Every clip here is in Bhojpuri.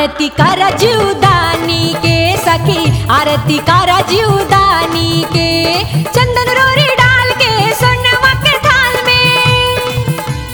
आरती कर जीवदानी के सखी आरती कर जीवदानी के चंदन रोरी डाल के सोनवा के थाल में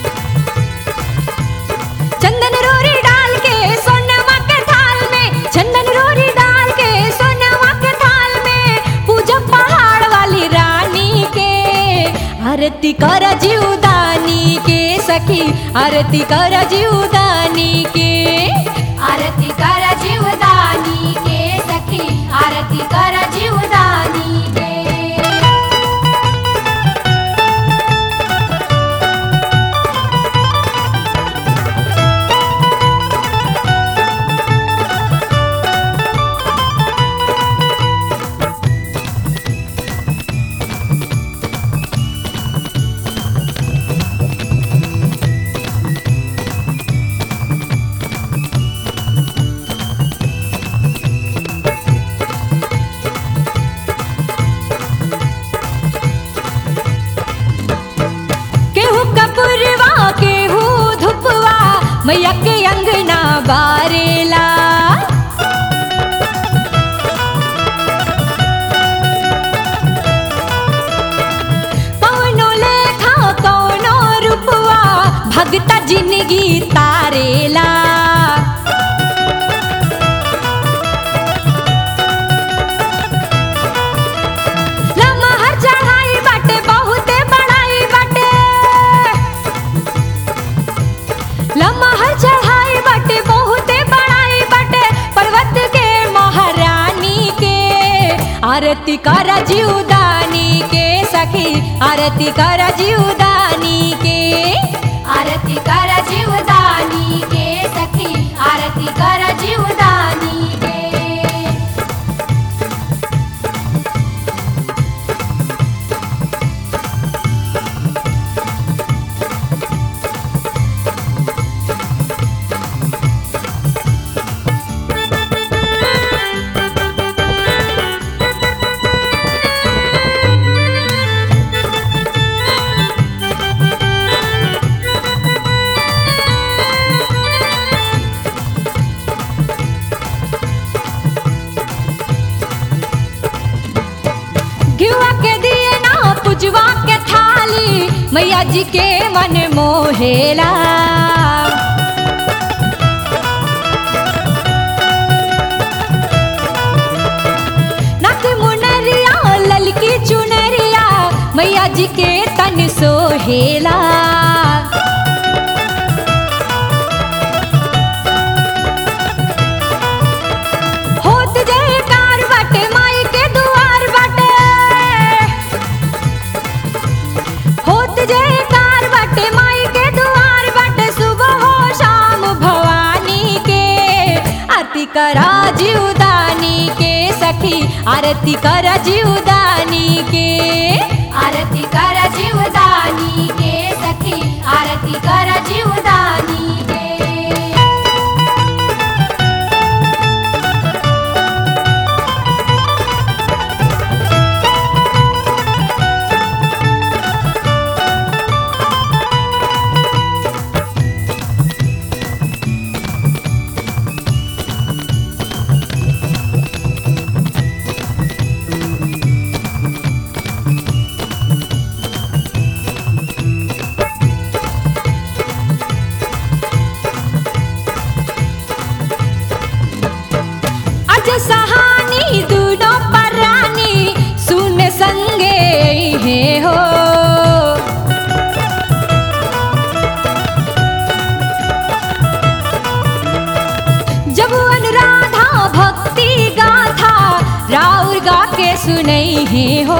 चंदन रोरी डाल के सोनवा के थाल में चंदन रोरी डाल के सोनवा के थाल में पूजा पहाड़ वाली रानी के आरती कर जीवदानी के सखी आरती कर जीवदानी के आरती कर जीवदानी के सखी आरती कर जीवदानी के केहू कपुरवा केहू धुपवा मैया के अंगना बारेला कौनो लेखा कौनो रूपवा भगता जिंदगी तारेला लमहर चढ़ाई बाटे बहुते बड़ाई बाटे लमहर चढ़ाई बाटे बहुते बड़ाई बाटे पर्वत के महारानी के आरती कर जीवदानी के सखी आरती कर जीवदानी के आरती कर जीवदानी के सखी आरती कर जीवदानी के घिवा के दिए ना पुजवा के थाली मैया जी के मन मोहेला नक मुनरिया ललकी चुनरिया मैया जी के तन सोहेला होत जयकार बाटे माई के दुआर बाटे होत जयकार बाटे माई के दुआर बाटे सुबह हो शाम भवानी के आरती करा जीवदानी के सखी आरती करा जीवदानी के आरती कर जीवदानी के सखी आरती कर जीवदानी के अज सहानी दूनो परानी सुन संगे हे हो जब अनुराधा भक्ति गाथा राउर गा के सुनई हे हो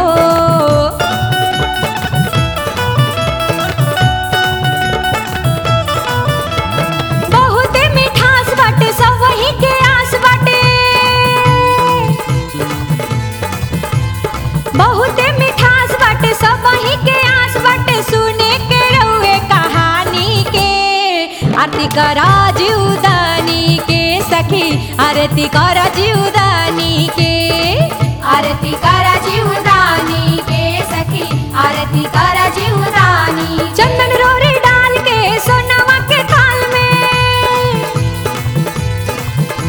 बहुते मिठास बाटे सब वही के आस बाटे बहुते मिठास बाटे सब वही के आस बाटे सुने के रहुए कहानी के आरती करा जीवदानी के सखी आरती करा जीवदानी के आरती कर जीवदानी के सखी आरती कर जीवदानी चंदन रोरी डाल के सोनवा के थाल में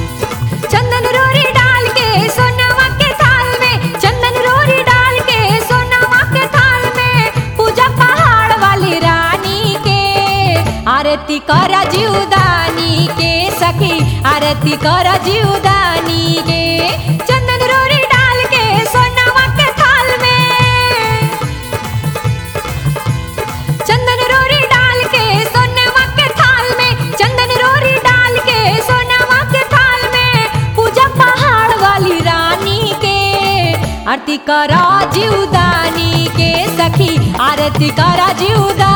करा जीवदानी के सखी आरती करा जीवदानी के चंदन रोरी डाल के सोनावा के थाल में चंदन रोरी डाल के सोनावा के थाल में चंदन रोरी डाल के सोनावा के थाल में पूजा पहाड़ वाली रानी के आरती करा जीवदानी के सखी आरती करा जीवदानी